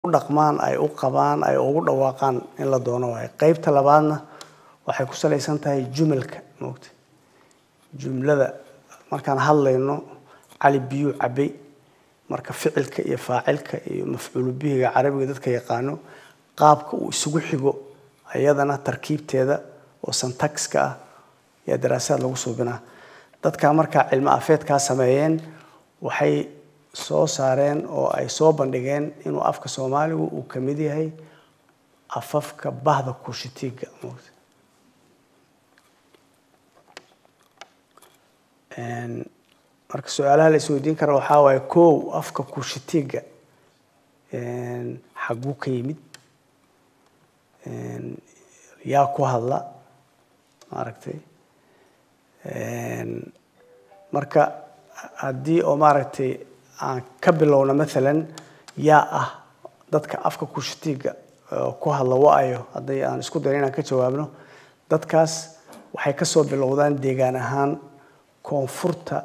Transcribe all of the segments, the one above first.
u dhaqmaan ay u qabaan ay ugu dhawaaqaan in la doono waayo qeybta labaadna waxay ku salaysan tahay jumalka moogta jumlada markaan hadlayno cali biyuu cabay marka ficilka iyo faacilka iyo mafcuulu bihiga carabiga dadka yaqaano qaabka uu isugu xigo ayadana tarkiibteeda oo santaxka ah yaa daraasaad lagu suubinaa dadka markaa cilmo afeedkaa sameeyeen waxay soo saareen oo ay soo bandhigeen inuu afka soomaaligu uu ka mid yahay afafka bahda kushitiga moogta marka su-aalaha la isweydiin kara waxaa waaye kow afka kushitiga xaguu ka yimid yaa ku hadla maaragtay marka haddii oo maaragtay aan ka bilowno maalan yaa ah dadka afka kushitiga ku hadla wa-ayo haddii aan isku dayo inaan ka jawaabno dadkaas waxay kasoo bilowdaan deegaan ahaan koonfurta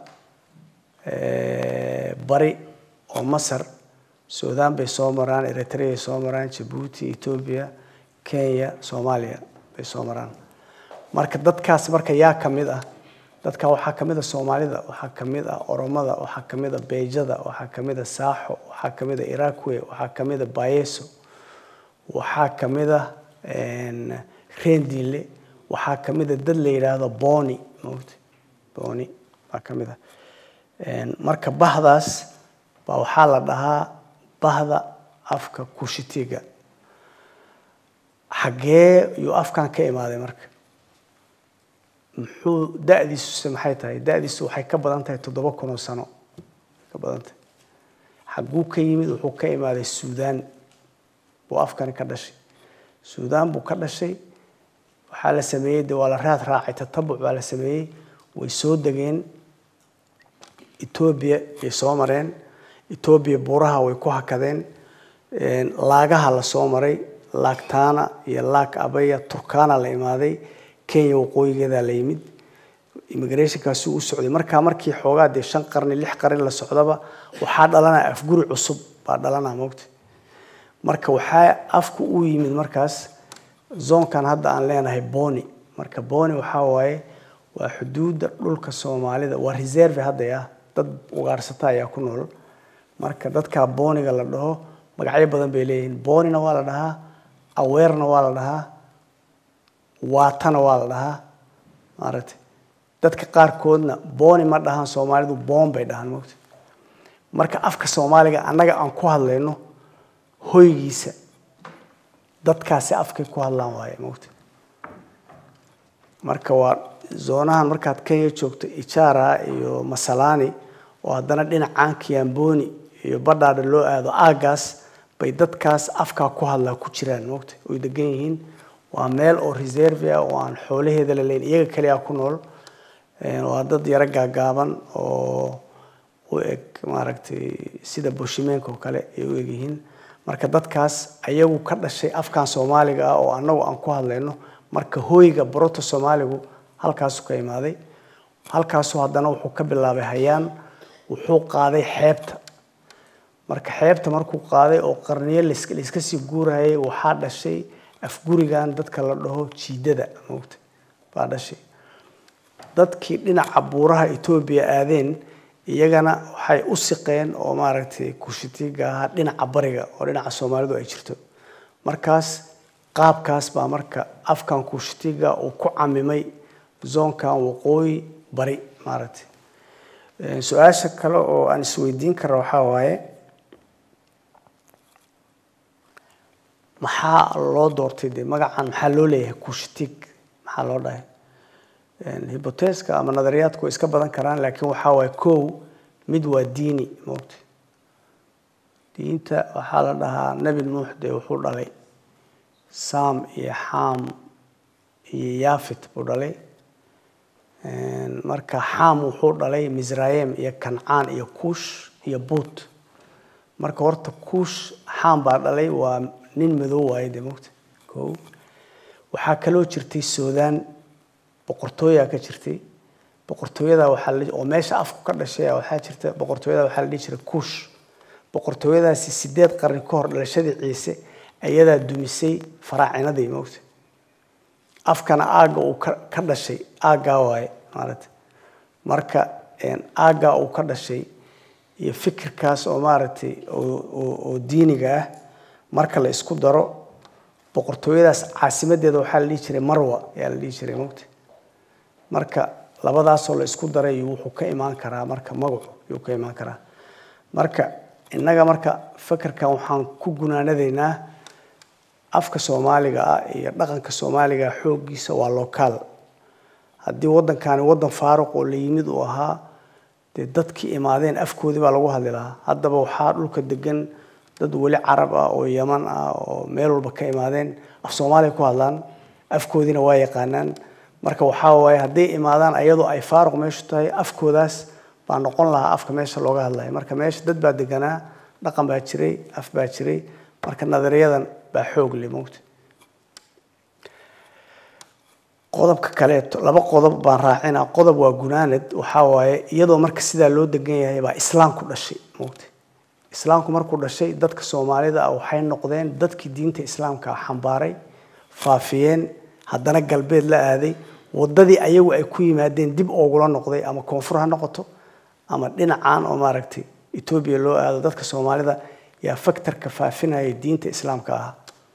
bari oo masar suudaan bay soo maraan eritreay soo maraan jabuuti etoobiya kenya soomaaliya bay soo maraan marka dadkaas marka yaa ka mid ah dadka waxaa ka mid a soomaalida waxaa ka mid ah oromada waxaa ka mid a beejada waxaa ka mid a saaxo waxaa ka mid a irakwe waxaa ka mid a bayeso waxaa ka mid a rendile waxaa ka mid a dad la yidhaahdo boni mota boni baa ka mid ah marka bahdaas baa waxaa la dhahaa bahda afka kushitiga xaggee yuu afkan ka imaaday marka muxuu da-diisuse maxay tahay da-diisu waxay ka badan tahay toddoba kun oo sano ka badan tahay xagguu ka yimid wuxuu ka imaaday suudaan buu afkani ka dhashay suudaan buu ka dhashay waxaa la sameeyey de waa la raad raacay tatabuc baa la sameeyey way soo degeen etoobiya ay soo mareen etoobiya buuraha way ku hakadeen laagaha la soo maray laagtaana iyo laag abaya turkana la imaaday kenya waqooyigeedaa la yimid immigrationkaasi u socday markaa markii xoogaa dee shan qarni lix qarni la socdaba waxaa dhalanaya afguri cusub baa dhalanaa mogta marka waxaa afku u yimid markaas zoonkan hadda aan leenahay boni marka boni waxaa waaye waa xuduudda dhulka soomaalida waa reserve hadday ah dad ugaarsata ayaa ku nool marka dadkaa booniga la dhaho magacyo badan bay leeyihiin bonina waa la dhahaa aweerna waa la dhahaa waatana waa la dhahaa maaragtay dadka qaarkoodna boni ma dhahaan soomaalidu boon bay dhahaan mogta marka afka soomaaliga annaga aan ku hadlayno hoygiisa dadkaasi afkay ku hadlaan waaye mogta marka waa zoonahan markaad kenya joogto ijara iyo masalani oo haddana dhinacaan kiamboni iyo badhaadha loo aado aagaas bay dadkaas afkaa ku hadlaa ku jiraan mogta oy degan yihiin waa meel oo reserve ah oo aan xoolaheeda la leyn iyaga kaliya ku nool waa dad yaro gaagaaban oo u eg maaragtay sida boshimeenka oo kale ay u egyihiin marka dadkaas ayagu ka dhashay afkan soomaaliga ah oo annagu aan ku hadlayno marka hooyga baroto soomaaligu halkaasu ka imaaday halkaasu haddana wuxuu ka bilaabay hayaan wuxuu qaaday xeebta marka xeebta markuu qaaday oo qarniyo layska sii guurayay waxaa dhashay afgurigan dadka la dhaho jiidada moogta baa dhashay dadkii dhinaca buuraha etoobiya aadeen iyagana waxay u siqeen oo maaragtay kushitiga ahaa dhinaca bariga oo dhinaca soomaalidu ay jirto markaas qaabkaas baa marka afkan kushitiga uu ku camimay zoonkan waqooyi bari maaragtay su-aasha kale oo aan isweydiin kara waxaa waaye maxaa loo doortay de magacan maxaa loo leeyahay kushitig maxaa loo dhahay hiboteska ama nadariyaadku way iska badan karaan laakiin waxaa waaye kow mid waa diini moogta diinta waxaa la dhahaa nebi nuux dee wuxuu dhalay sam iyo xam iyo yafit buu dhalay marka xam wuxuu dhalay misrayem iyo kancaan iyo kuush iyo buut marka horta kuush xam baa dhalay waa nin madow waaye de mogta ko waxaa kaloo jirtay suudaan boqortooyaa ka jirtay boqortooyada waxaa oo meesha afku ka dhashay waxaa jirta boqortooyada waxaa la dhihi jiray kuush boqortooyadaasi sideed qarni ka hor dhalashadii ciise ayadaa dumisay faraacinadii moogta afkana aagga uu ka ka dhashay aaggaa waaye maaragtay marka aaggaa uu ka dhashay iyo fikirkaas oo maaragtay oo diiniga ah marka la isku daro boqortooyadaas caasimadeeda waxaa la dhihi jiray marwa ayaa la dhihi jiray mogta marka labadaasoo la isku daray wuxuu ka imaan karaa marka magacu yuu ka imaan karaa marka innaga marka fikirkan waxaan ku gunaanadaynaa afka soomaaliga ah iyo dhaqanka soomaaliga xooggiisa waa locaal haddii waddankani waddan faaruq oo la yimid uu ahaa dee dadkii imaadeen afkoodii baa lagu hadli lahaa haddaba waxaa dhulka degan dad weli carab ah oo yaman ah oo meel walba ka imaadeen af soomaaliya ku hadlaan afkoodiina waa yaqaanaan marka waxaa waaye hadday imaadaan ayadoo ay faaruq meeshu tahay afkoodaas baa noqon lahaa afka meesha looga hadlaya marka meesha dad baa deganaa dhaqan baa jiray af baa jiray marka nadariyadan baa xoog le mogta qodobka kaleeto laba qodob baan raacina qodob waa gunaanad waxaa waaye iyadoo marka sidaa loo degan yahay baa islaamku dhashay mogta islaamku markuu dhashay dadka soomaalida ah waxay noqdeen dadkii diinta islaamka xambaaray faafiyeen haddana galbeed la aaday wadadii ayagu ay ku yimaadeen dib oogula noqday ama koonfur ha noqoto ama dhinacan oo maaragtay etoobiya loo aado dadka soomaalida yaa faktorka faafinaya diinta islaamka ah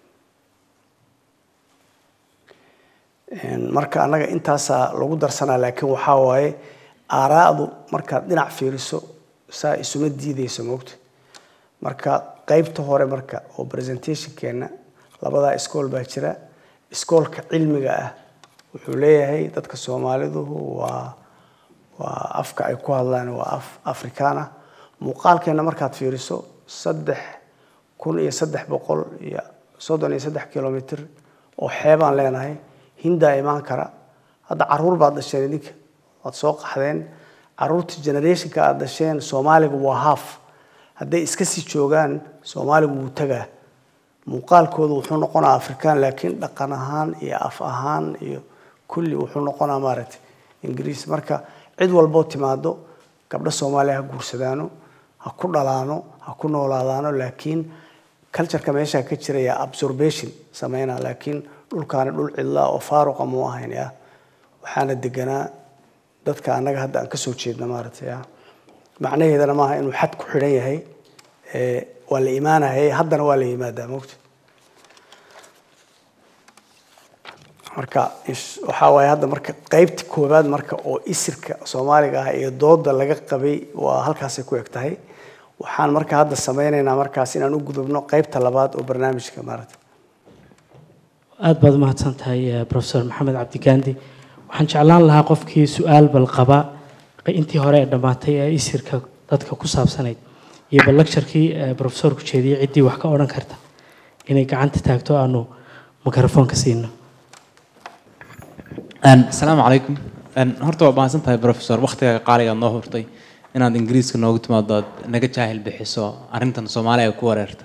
marka annaga intaasaa lagu darsanaa laakiin waxaa waaye aaraa'du markaad dhinac fiiriso saa isuma diideyso moogta marka qeybta hore marka oo presentationkeena labadaa iskool baa jira iskoolka cilmiga ah wuxuu leeyahay dadka soomaalidu waa waa afka ay ku hadlaan waa af afrikaan ah muuqaalkeena markaad fiiriso saddex kun iyo saddex boqol iyo soddon iyo saddex kilomitr oo xeebaan leenahay hindaa imaan kara hadda caruur baad dhasheen idinka waad soo qaxdeen caruurta generationka aad dhasheen soomaaliga waa haaf hadday iska sii joogaan soomaaligu wuu tagaa muuqaalkoodu wuxuu noqonaa afrikaan laakiin dhaqan ahaan iyo af ahaan iyo kulli wuxuu noqonaa maaragtay ingiriis marka cid walboo timaado gabdho soomaaliya ha guursadaano ha ku dhalaano ha ku noolaadaano laakiin cultureka meeshaa ka jiraya absorbation sameynaa laakiin dhulkaani dhul cidlaa oo faaruqa muu ahayn ya waxaana deganaa dadka annaga hadda aan kasoo jeedna maaragtay ya macnaheedana maaha inuu xad ku xidhan yahay waa la imaanayay haddana waa la yimaadaa mogta marka waxaa waaye hadda marka qeybta koowaad marka oo isirka soomaaliga ah iyo dooda laga qabay waa halkaasay ku eg tahay waxaan marka hadda sameynaynaa markaas inaan u gudubno qeybta labaad oo barnaamijka maaragta aada baad umahadsan tahay profesor maxamed cabdigandi waxaan jeclaan lahaa qofkii su-aal bal qaba intii hore ee dhammaatay ee isirka dadka ku saabsanayd iyo bal lecturkii profesorku jeediyey ciddii wax ka odhan karta inay gacanta taagto aanu mikrofoonka siino asalaamu calaykum horta waa mahadsan tahay professor waktiga qaaligaad noo hurtay inaad ingiriiska noogu timaado aad naga jaahil bixiso arrintan soomaaliya ku wareertay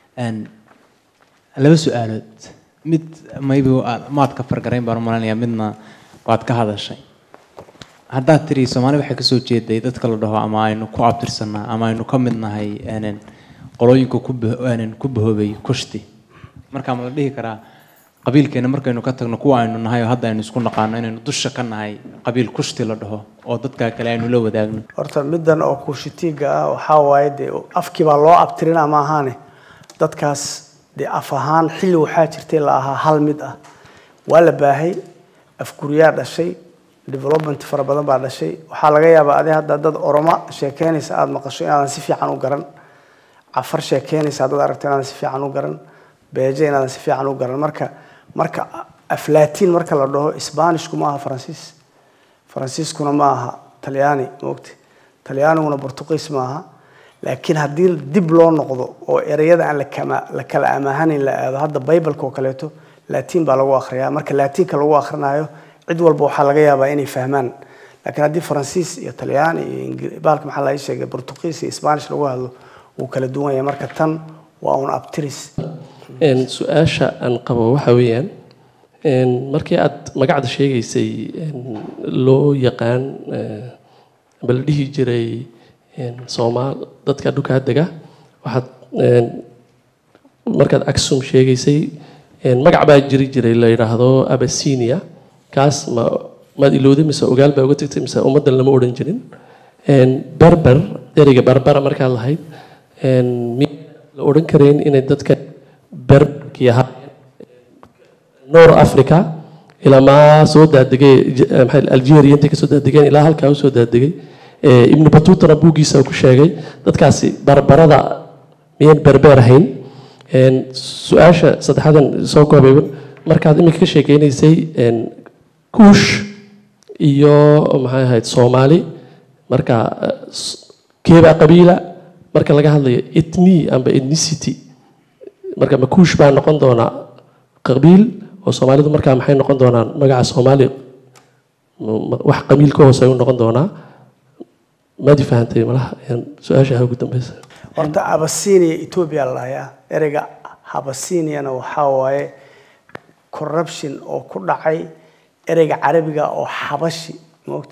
laba su-aalood mid maybe maad ka fargarayn baan u malaynayaa midna waad ka hadashay haddaad tiri soomaali waxay kasoo jeeday dadka la dhaho ama aynu ku abtirsanaa ama aynu ka mid nahay qolooyinka ku bahoobay kushti markaa ma la dhihi karaa qabiilkeena markaynu ka tagno kuwa aynu nahay oo hadda aynu isku naqaano inaynu dusha ka nahay qabiil kushti la dhaho oo dadka kale aynu la wadaagno horta middan oo kushitiga ah waxaa waaye dee afkii baa loo abtirinaa ma ahaane dadkaas dee af ahaan xilli waxaa jirtay la ahaa hal mid ah waa la baahay afguryaa dhashay development fara badan baa dhashay waxaa laga yaabaa adi hadda dad oroma sheekeynaysa aada maqasho inaadan si fiican u garan cafar sheekeynaysa haddaad aragto inaadan si fiican u garan beeje inaadan si fiican u garan marka marka aflatiin marka la dhaho sbanishku ma aha faransiis faransiiskuna ma aha talyaani maogta talyaaniguna portugiis ma aha laakiin haddii dib loo noqdo oo ereyada aan la kala amaahanin la aado hadda bibleka oo kaleeto latiin baa lagu akhriyaa marka latiinka lagu akhrinayo cid walba waxaa laga yaabaa inay fahmaan laakiin haddii faransiis iyo talyaani iyo bahalka maxaa laga sheegay portugiis iyo spanish lagu hadlo wuu kala duwan yahay marka tan waa un abtiris su-aasha aan qabo waxa weeyaan markii aad magacda sheegaysay loo yaqaan ama la dhihi jiray soomaal dadka dhulkaa dega waxaad een, markaad aksum sheegaysay een, magac baa jiri jiray la yidhaahdo abasinia kaas ma maad ilowday mise ogaal baa uga tagtay mise ummaddan lama odhan jirin Een, berber ereyga berbera markaad lahayd een, miyaa la odhan karayn inay dadka berberkii ahaayeen noor africa ilaa maa soo daadegay J- eh, maxay algeria intay kasoo daadegeen ilaa halkaa usoo daadegay Eh, ibnu batutana buuggiisa ku sheegay dadkaasi barbarada miyaan berber ahayn Een, su-aasha saddexaadan soo koobayba markaad iminka ka sheekeynaysay een, kuush iyo maxay ahayd soomaali marka eh, s- keebaa qabiila marka laga hadlayo ethni amba ethnicity marka ma kuush baa noqon doonaa qabiil oo soomaalidu markaa maxay noqon doonaan magaca soomaali ma- ma- wax qabiil ka hoose u noqon doonaa maad i fahantay malaha Een, su-aasha ugu dambeysa horta abasinia etoobiya la dhahayaa ereyga habasiniana waxaa waaye corruption oo ku dhacay ereyga carabiga oo xabashi moogta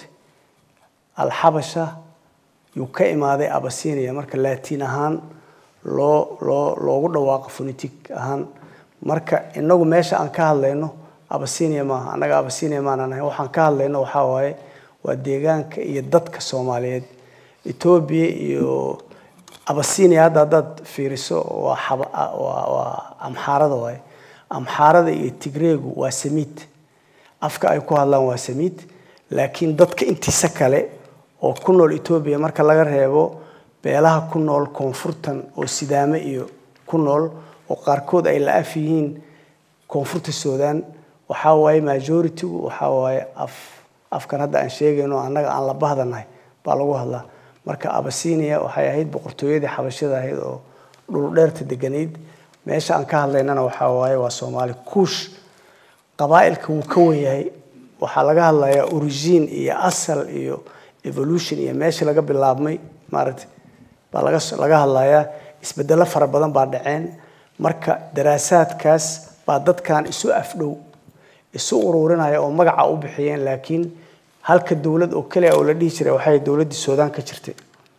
alxabasha yuu ka imaaday abasinia marka laatiin ahaan loo loo loogu dhawaaqo phonetic ahaan marka inagu meesha aan ka hadlayno abasinia maaha annaga abasinia maanan ahayn waxaan ka hadlayno waxaa waaye waa deegaanka iyo dadka soomaaliyeed etoobiya iyo abasinia hadda haddaad fiiriso waa xaba- waa waa amxaarada waaye amxaarada iyo tigreegu waa samiid afka ay ku hadlaan waa samiid laakiin dadka intiisa kale oo ku nool etoobiya marka laga reebo beelaha ku nool koonfurtan oo sidaame iyo ku nool oo qaarkood ay la af yihiin koonfurta suudaan waxaa waaye majority-gu waxaa waaye af afkan hadda aan sheegayno annaga aan la bahdanahay baa lagu hadlaa marka abasinia waxay ahayd boqortooyadii xabashada ahayd oo dhul dheerta deganayd meesha aan ka hadlaynana waxaa waaye waa soomaali kuush qabaa'ilka wuu ka wen yahay waxaa laga hadlayaa origin iyo asal iyo evolution iyo meesha laga bilaabmay maaragtay baa laga laga hadlayaa isbedelo fara badan baa dhaceen marka daraasaadkaas baa dadkan isu afdhow isu ururinaya oo magaca u bixiyeen laakiin halka dowlad oo keliya oo la dhihi jiray waxay dowladdii suudaan ka jirtay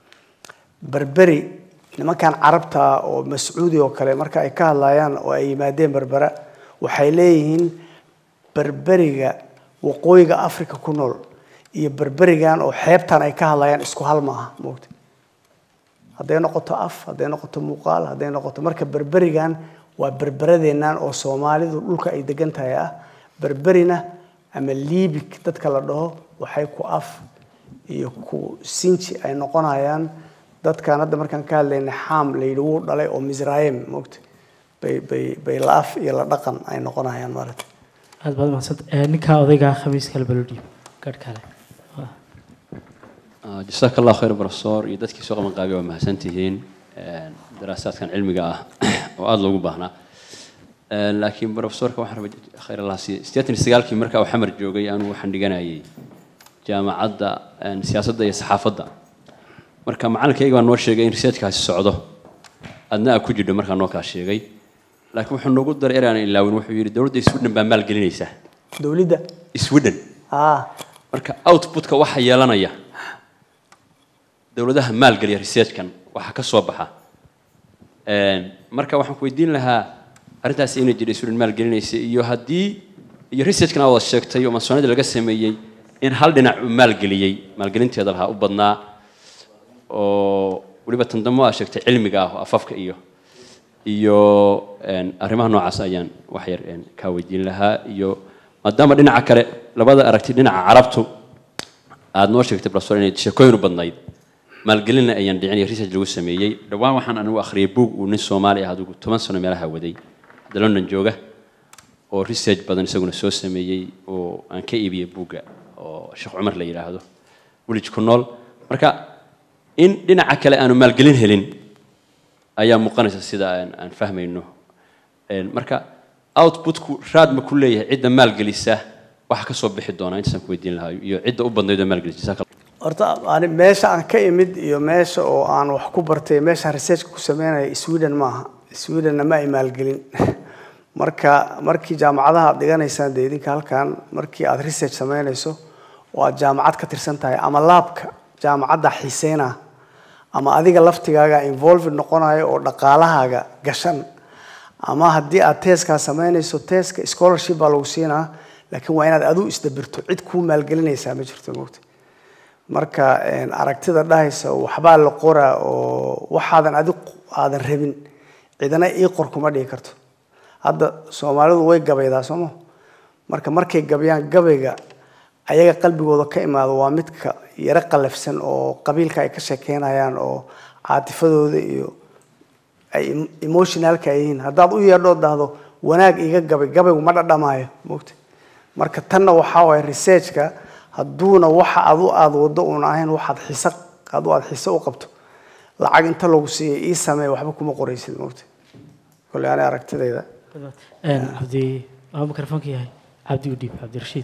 berberi nimankan carabta ah oo mascuudi oo kale marka ay ka hadlayaan oo ay yimaadeen berbera waxay leeyihiin berberiga waqooyiga africa ku nool iyo berberigan oo xeebtan ay ka hadlayaan isku hal ma aha moogta hadday noqoto af hadday noqoto muuqaal hadday noqoto marka berberigan waa berberadeennan oo soomaalidu dhulka ay degan tahay ah berberina ama liibig dadka la dhaho waxay ku af iyo ku sinji ay noqonayaan dadkan hadda markaan ka hadlaynay xaam la yidhi wuu dhalay oo misraayim moogta bay bay bay la af iyo la dhaqan ay noqonayaan maaragta aad baad mahadsanta ninkaa odaygaa khamiis kale balo dhiib garh kale jasaaka allah khayr professor iyo dadkii soo qaban qaabay waa mahadsantihiin daraasaadkan cilmiga ah oo aada loogu baahnaa laakiin professorka waxaan rabay khayr allah siiye sideetan iyo sagaalkii markaa uu xamar joogay anigu waxaan dhiganayay jaamacadda siyaasadda iyo saxaafadda marka macalinkayga baa noo sheegay in researchkaasi socdo adna aa ku jidho markaa noo kaa sheegay laakiin wuxuu noogu daray eraan ilaawin wuxuu yidhi dowladda sweden baa maalgelinaysa dowladda sweden ah marka outputka waxa yeelanaya dowladaha maalgeliya researchkan waxaa ka soo baxa marka waxaan ku weydiin lahaa arrintaas inay jidhay sweden maalgelinaysa iyo haddii iyo researchkan aa wada sheegtay oo mansoonida laga sameeyey in hal dhinac uu maalgeliyey maalgelinteeda lahaa u badnaa oo weliba tandamo aa sheegtay cilmiga ah oo afafka iyo iyo arrimaha noocaas ayaan wax yar kaa weydiin lahaa iyo maadaama dhinaca kale labada aragti dhinaca carabtu aada noo sheegtay professor inay sheekooyin u badnayd maalgelinna ayaan dhicin iyo research lagu sameeyey dhowaan waxaan anigu akhriyay buug uu nin soomaali ah adigu toban sano meelaha waday hadda london jooga oo research badan isaguna soo sameeyey oo aan ka iibiyey buugga oo sheekh cumar la yidhaahdo wilig ku nool marka in dhinaca kale aanu maalgelin helin ayaa muuqanaysa sida aan aan fahmayno marka outputku raad ma ku leeyahay cidda maalgelisa waxa ka soo bixi doona intaasaan ku weydiin lahaa iyo cidda u badnayd oo maalgelisa jazaaka horta ani meesha aan ka imid iyo meesha oo aan wax ku bartay meeshaan researchka ku sameynaya sweden maaha swedenna ma ay maalgelin marka markii jaamacadaha aad dhiganaysaan dee idinka halkan markii aad research sameynayso oo aad jaamacad ka tirsan tahay ama laabka jaamacadda xiiseyna ama adiga laftigaaga involved noqonayo oo dhaqaalahaaga gashan ama haddii aad teeskaa samaynayso teeska scholarship baa lagu siinaa laakiin waa inaad aduu isdabirto cid kuu maalgelinaysaa ma jirto mogta marka een, aragtida dhahaysa waxbaa la qoraa oo waxaadan adi aadan rabin cidana ii qor kuma dhihi karto hadda soomaalidu way gabaydaa sooma marka markay gabayaan gabayga ayaga qalbigooda ka imaado waa midka yaro qalafsan oo qabiilka ay ka sheekeynayaan oo caatifadooda iyo ay em- emotionalka ay yihiin haddaad u yeedhoo dhahdo wanaag iga gabay gabaygu ma dhadhamaayo mogta marka tanna waxaa waaya researchka hadduuna waxa adu aad wado uuna ahayn waxaad xiise adu aad xiise u qabto lacag inta lagu siiyay ii sameey waxba kuma qoraysid mogta kolley ani aragtidayda cabdi waa mikrofoonka yahay cabdi udhiib cabdirashiid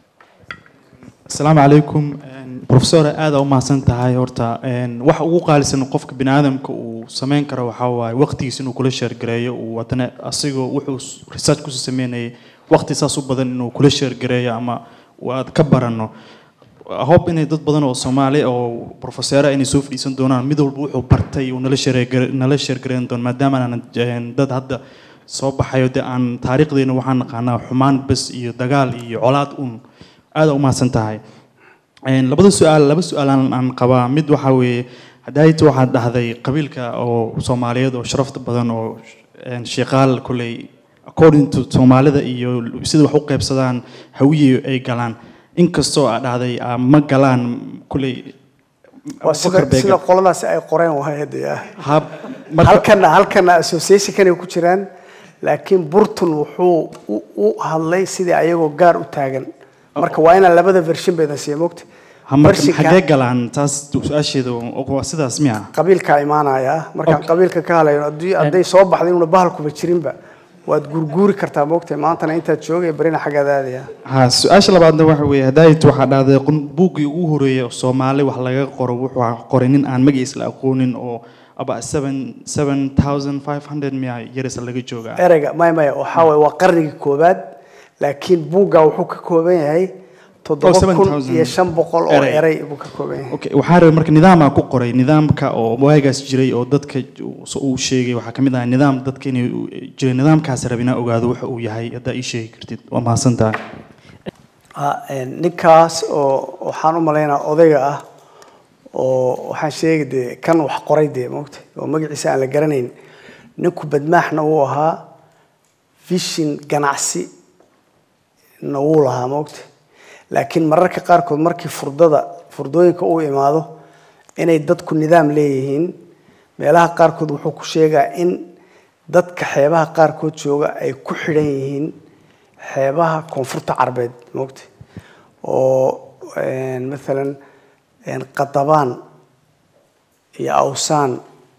asalaamu calaykum professor aada u mahadsan tahay horta een, waxa ugu qaalisan qofka bini aadamka uu sameyn karo waxaa waaye waqtigiisa inuu kula sheergareeyo uu haddana asigoo wuxuu s- research kusoo sameynayay waqti saas u badan inuu kula sheergareeyo ama uu aad ka barano hope inay dad badan oo soomaali oo professora inay soo fadhiisan doonaan mid walba wuxuu bartay uu nala sheergare- nala sheergareyn doono maadaama aanan een, dad hadda soo baxayo dee aan taariikhdeena waxaan naqaanaa xumaan bes iyo dagaal iyo colaad un aada u mahadsan tahay Een, labada su-aal laba su-aal aan aan qabaa mid waxaa weeye hadaayta waxaad dhahday qabiilka oo soomaaliyeed oo sharafta badan oo een, shiiqaal kuley according to soomaalida iyo sida wax u qaybsadaan hawiye ay galaan inkastoo aad dhahday ah, ma galaan kuley waa sida sida qoladaasi ay qoreen waay dee hab marka halkana halkana associationkanay ku jiraan laakiin burton wuxuu u- u hadlay sidii ayagoo gaar u taagan marka waa inaan labada vershin baydan siiya mogta ha, marka Versionka- xagee galaan taas su-aasheeda waa sidaas miya qabiilkaa imaanaya markaan Okay. qabiilka ka hadlayo haddii hadday soo baxday inuuna bahalkuba jirinba waad gurguuri kartaa mogta maantana intaad joogay barina xaggaad aadaya ha su-aasha labaadna waxa weeye hadaayit waxaa dhahday qun- buuggii ugu horeeyay oo soomaali wax laga qoro wuxuu qoray nin aan magaciisa la aqoonin oo aba seven seven thousand five hundred miya yarisa laga joogaa ereyga maya maya waxaa waye waa qarnigii koobaad laakiin buugga wuxuu ka kooban yahay toddoba kun 7,000 iyo shan boqol oo erey. erey buu ka kooban yahay okay waxaa rabay marka nidaamaa ku qoray nidaamka oo waagaas jiray oo dadka uu- uu sheegay waxaa kamid ah nidaam dadka inay u- jiray nidaamkaas rab inaa ogaado waxa uu yahay haddaa ii sheegi kartid waa mahadsan tahay Ah, een, ninkaas oo waxaan u malaynaa odayga ah oo waxaan sheegi dee kan wax qoray dee mogta oo magaciisa aan la garanayn ninku badmaaxna wuu ahaa vision ganacsi na wuu lahaa mogta laakiin mararka qaarkood markii furdada furdooyinka uu imaado inay dadku nidaam leeyihiin meelaha qaarkood wuxuu ku sheegaa in dadka xeebaha qaarkood jooga ay ku xidhan yihiin xeebaha koonfurta carbeed mogta oo een, maalan een, qadabaan iyo awsaan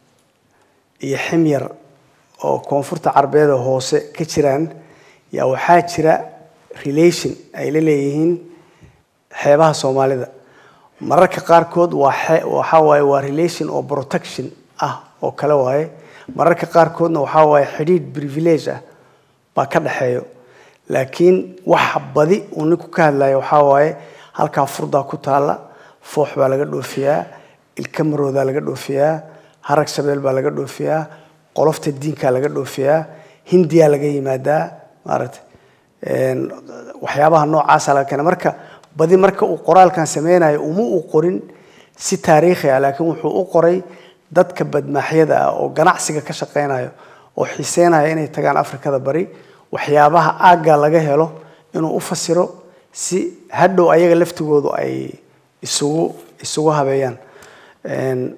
iyo ximyar oo koonfurta carbeeda hoose ka jiraan yaa waxaa jira relation ay la leeyihiin xeebaha soomaalida mararka qaarkood waa xe- waxaa waaye waa relation oo protection ah oo kale waaye mararka qaarkoodna waxaa waaye xidhiidh privilege ah baa ka dhexeeyo laakiin waxa badi uu ninku ka hadlayo waxaa waaye halkaa furdaa ku taalla foox baa laga dhoofiyaa ilka maroodaa laga dhoofiyaa harag shabeel baa laga dhoofiyaa qolofta diinkaa laga dhoofiyaa hindiyaa laga yimaadaa maaragtay Een, waxyaabaha noocaasa laga keena marka badi marka uu qoraalkan sameynayo uma uu qorin si taariikhi ah laakiin wuxuu u qoray dadka badmaaxyada ah oo ganacsiga ka shaqeynayo oo xiiseynaya inay tagaan afrikada bari waxyaabaha aagga laga helo inuu u fasiro si hadhow ayaga laftigoodu ay isugu isugu habeeyaan Een,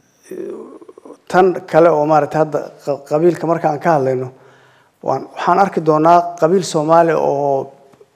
tan kale oo maaragtay hadda qa- qabiilka marka aan ka hadlayno waan waxaan arki doonaa qabiil soomaali oo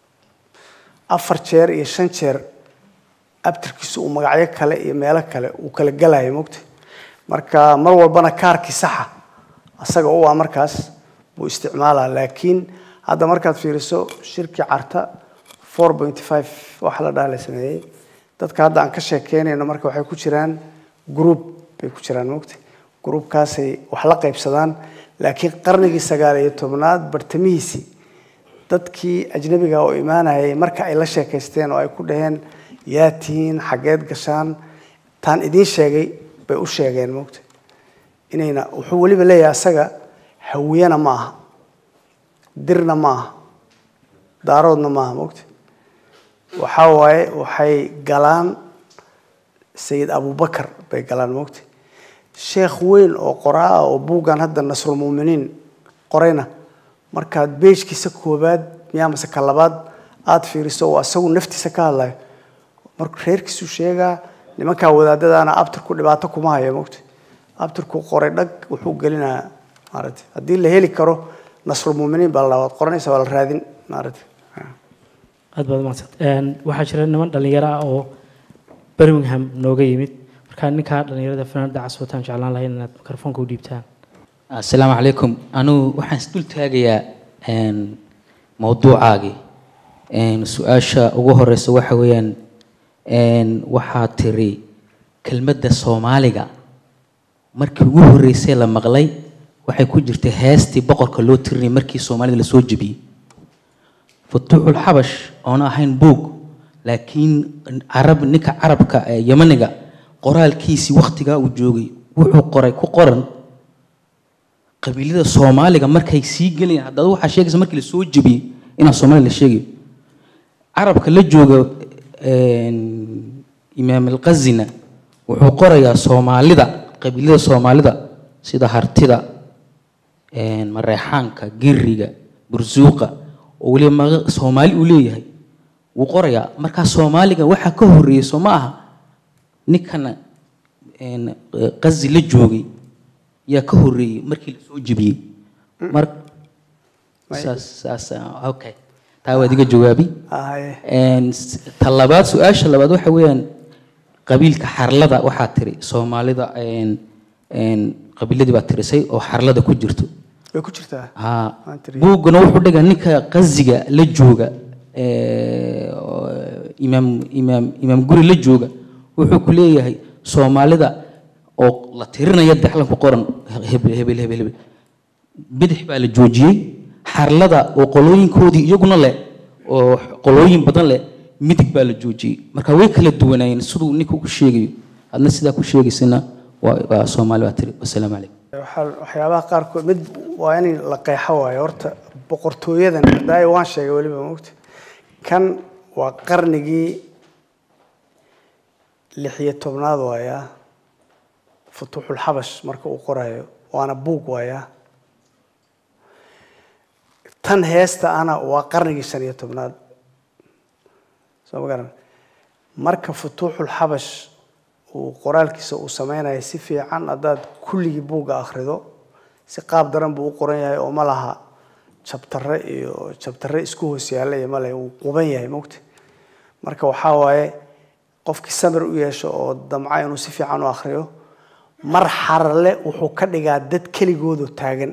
afar jeer iyo shan jeer abtirkiisu uu magacyo kale iyo meelo kale uu kala galayo mogta marka mar walbana kaarkii saxa asaga u ah markaas buu isticmaalaa laakiin hadda markaad fiiriso shirkii carta four point five waxa la dhaha la sameeyey dadka hadda aan ka sheekeynayno marka waxay ku jiraan group bay ku jiraan mogta groupkaasay wax la qaybsadaan laakiin qarnigii sagaal iyo tobnaad bartamihiisii dadkii ajnabiga oo imaanayay marka ay la sheekaysteen oo ay ku dhaheen yaa tihiin xaggeed gashaan taan idiin sheegay bay u sheegeen moogta inayna wuxuu weliba leeyahay asaga hawiyana ma aha dirna ma aha daaroodna ma aha moogta waxaa waaye waxay galaan sayid abubakar bay galaan moogta sheekh weyn oo qoraa ah oo buuggan hadda nasrulmuminiin qorayna markaad beejkiisa koobaad miyaa mase ka labaad aada fiiriso oo asagu naftiisa ka hadlayo marka reerkiisu sheegaa nimankaa wadaadadaana abtirku dhibaato kuma hayo moogta abtirku qoray dhag wuxuu gelinayaa maaragtay haddii la heli karo nasrulmuminiin baa la waad qoranaysa waa la raadin maaragtay aad baad umahadsant waxaa jira niman dhalinyaro ah oo birmingham nooga yimid markaa ninkaa dhalinyarada fanaanada caswataan jeclaan lahayn inaad mikrofoonka u dhiibtaan asalaamu calaykum anugu waxaan isdul taagayaa mowduucaagii su-aasha ugu horeysa waxa weeyaan waxaa tiri kelmadda soomaaliga markii ugu horeysay la maqlay waxay ku jirtay heestii boqorka loo tirinay markii soomaalida lasoo jebiyey futuuxul xabash oona ahayn buug laakiin carab ninka carabka ee yamaniga qoraalkiisii waktigaa uu joogay wuxuu qoray ku qoran qabiilada soomaaliga markay sii gelayaan haddaba waxaa sheegaysa markii lasoo jebiyey inaa soomaaliya la sheegayo carabka la jooga imaam alqazina wuxuu qorayaa soomaalida qabiilada soomaalida sida hartida mareexaanka giriga bursuuqa oo weliba maga soomaali uu leeyahay wuu qorayaa markaa soomaaliga waxaa ka horreeyey soo ma aha ninkana qazi la joogay yaa ka horreeyey markii lasoo jebiyey mar saas saas okay taa waad iga jawaabi ta labaad su-aasha labaad waxa weeyaan qabiilka xarlada waxaa tiri soomaalida qabiiladii baa tirisay oo xarlada ku jirto way ku jirtaa ha Waan tiri. buuggana wuxuu dhigaa ninka qaziga la jooga imaam imaam imaam guri la jooga wuxuu ku leeyahay soomaalida oo la tirinaya daxlan ku qoran hebel hebel hebel hebel bidix baa la joojiyey xarlada oo qolooyinkoodii iyaguna leh oo qolooyin badan leh midig baa la joojiyey marka way kala duwanaayeen siduu ninka ku sheegayo adna sidaa ku sheegaysana waa waa soomaali baa tiri wasalaamu calaykum waxaa waxyaabaha qaarkood mid waa in la qeexo waayo horta boqortooyadan daayo waan sheegay weliba mogta kan waa qarnigii lix iyo tobnaad waaya futuuxul xabash marka uu qorayo waana buug waaya tan heesta ana waa qarnigii shan iyo tobnaad soo ma garan marka futuuxul xabash uu qoraalkiisa uu sameynayo si fiican haddaad kulligii buugga akhrido si qaab daran buu u qoran yahay oo ma laha jabtare iyo jabtare isku hoos yaalla iyo male uu quban yahay mogta marka waxaa waaye qofkii samir u yeesho oo damca inuu si fiican u akhriyo mar xarale wuxuu ka dhigaa dad keligoodu taagan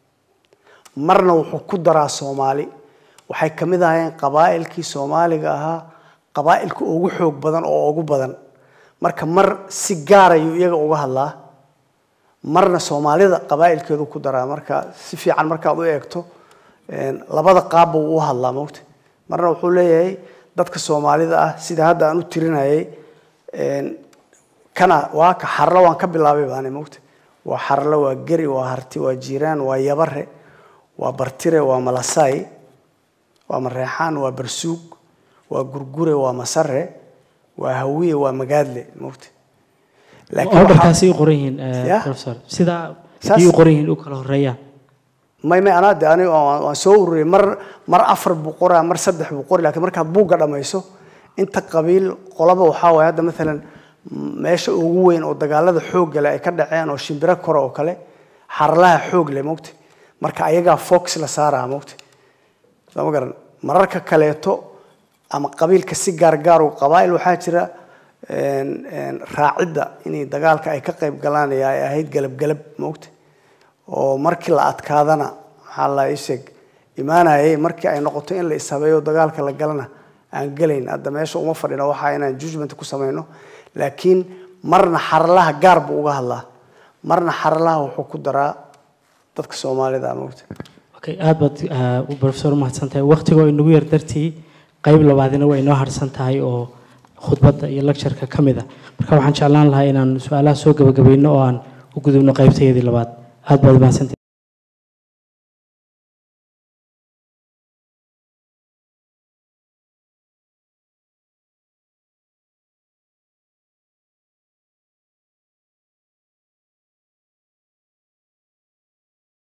marna wuxuu ku daraa soomaali waxay ka mid ahayeen qabaa'ilkii soomaaliga ahaa qabaa'ilka ugu xoog badan oo ugu badan marka mar si gaar ayuu iyaga uga hadlaa marna soomaalida qabaa'ilkeedu ku daraa marka si fiican markaad u eegto een, labada qaabba wuu u hadlaa mogta marna wuxuu leeyahay dadka soomaalida ah sida hadda aan u tirinayay een, kana waa ka xarlo waan ka bilaabay baani mogta waa xarlo waa geri waa harti waa jiiraan waa yabare waa bartire waa malasay waa mareexaan waa barsuug waa gurgure waa masare waa hawiye waa magaadle mogta waxaa- orderkaasi u qoran yihiin eh, Yeah. professor sidaa Saas- ii u qoran yihiin u kala horeeyaan may may anaa de aniga waan waan soo ururiyay mar mar afar buu qoraa mar saddex buu qori laakiin markaad buugga dhammayso inta qabiil qolaba waxaa waaye hadda maalan m- meesha ugu weyn oo dagaalada xoogga leh ay ka dhaceen oo shimbiro kore oo kale xarlaha xoog leh mogta marka ayagaa fox la saaraa mogta soo ma garan mararka kaleeto ama qabiilka si gaargaar u qabaa'il waxaa jira een, een, raacidda inay dagaalka ay ka qayb galaan ee ay ahayd galab-galab mogta oo markii la adkaadana maxaa la ii sheeg imaanayay markii ay noqoto in la ishabeeyo dagaalka la galana aan gelayn hadda meesha uma fadhino waxaa inaan judgment ku samayno laakiin marna xaralaha gaar buu uga hadlaa marna xaralaha wuxuu ku daraa dadka soomaalida mogta okay aad baad eh, u professor umahadsan tahay waqtigoo inagu yar dartii qayb labaadina waa inoo harsan tahay oo khudbadda iyo lectureka ka mid a marka waxaan jeclaan lahaa inaan su-aalaha soo gabagabayno oo aan u gudubno qaybtayadii labaad aad baad mahadsantahay